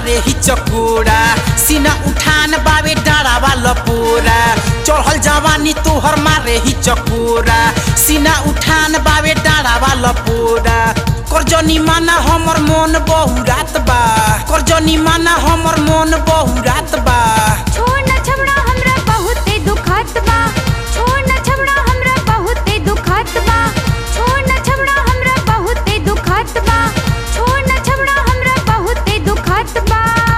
मारे ही चकोरा सीना उठान बावे डारा वाला पोरा चढ़ल जवानी तोहर मारे ही चकोरा सीना उठान बावे डारा वाला पोरा करजनी माना हमर मन बहुरात बा करजनी माना हमर मन बहुरात बा छोड़ न छबड़ा हमरा बहुते दुखात बा छोड़ न छबड़ा हमरा बहुते दुखात बा छोड़ न छबड़ा हमरा बहुते दुखात बा छोड़ न छबड़ा हमरा बहुते दुखात बा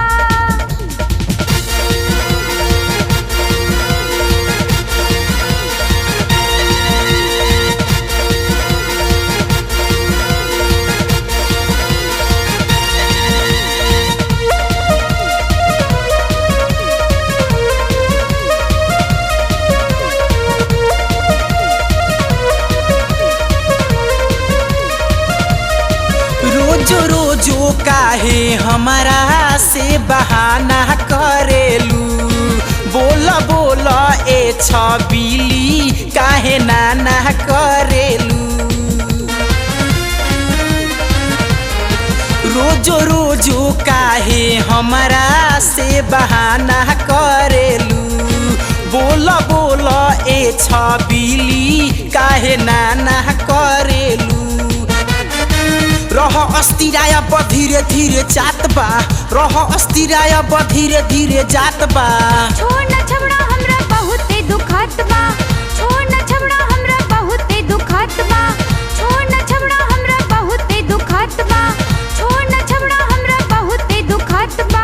रोजो रोजो काहे हमारा से बहाना करेलू बोल बोल ए छबिली काहे नाना करेलू रोजो रोजो काहे हमारा से बहाना करेलू बोल बोल ए छबिली काहे नाना करेलू रह अस्थिराय ब धीरे धीरे जात बा रह अस्थिराय ब धीरे धीरे जात बा छोड़ न छबड़ा हमरा बहुते दुखात बा छोड़ न छबड़ा हमरा बहुते दुखात बा छोड़ न छबड़ा हमरा बहुते दुखात बा छोड़ न छबड़ा हमरा बहुते दुखात बा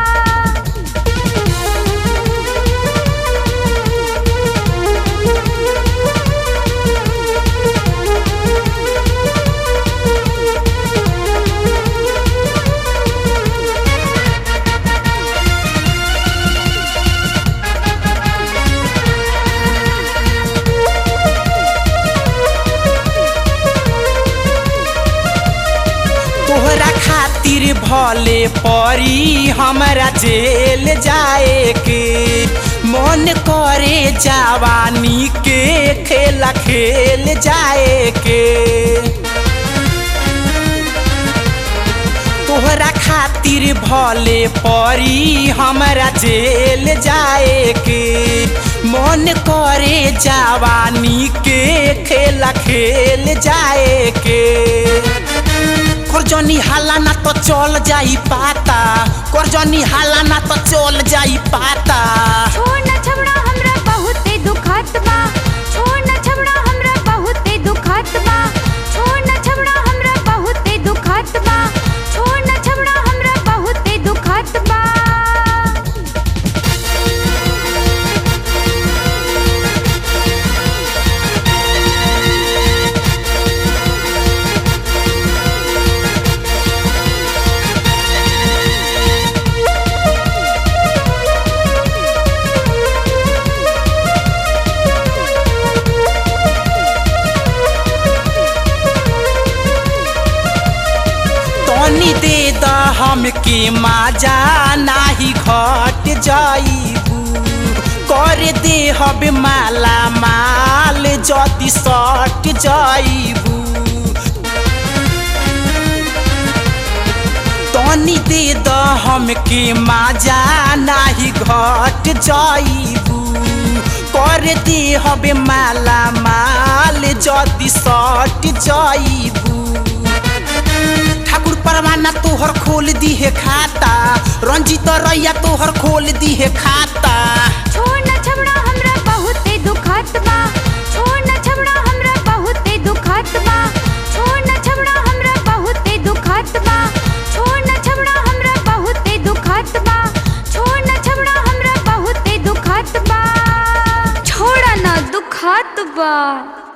तोहरा खातिर भले परी हमरा जेल जाए के मन करे जवानी के खेला खेल जाए के तोहरा खातिर भले परी हमरा जेल जाए के मन करे जवानी के खेला खेल जाए के करजनी हाला ना तो चल जाई पाता करजनी हाला ना तो चल जाई पाता छोड़ न छबड़ा हमरा बहुते दुखात बा छोड़ न छबड़ा हमरा बहुते दुखात बा छोड़ न छबड़ा हमरा बहुते दुखात बा छोड़ न छबड़ा हमरा बहुते दुखात बा तनी दे द हमके माजा नाही घट जाइबू कर दे हब माला माल जदि सट जाइबू तनी दे द हमके माजा नाही घट जाइबू कर दे हबे माला माल जदि सट जाइबू ठाकुर परवाना तोहर खोल दिहे खाता रंजित रैया तोहर खोल दिहे खाता छोड़ न छबड़ा हमरा बहुते दुखात बा छोड़ न छबड़ा हमरा बहुते दुखात बा छोड़ न छबड़ा हमरा बहुते दुखात बा छोड़ न छबड़ा हमरा बहुते दुखात बा छोड़ न छबड़ा हमरा बहुते दुखात बा छोड़ न दुखात बा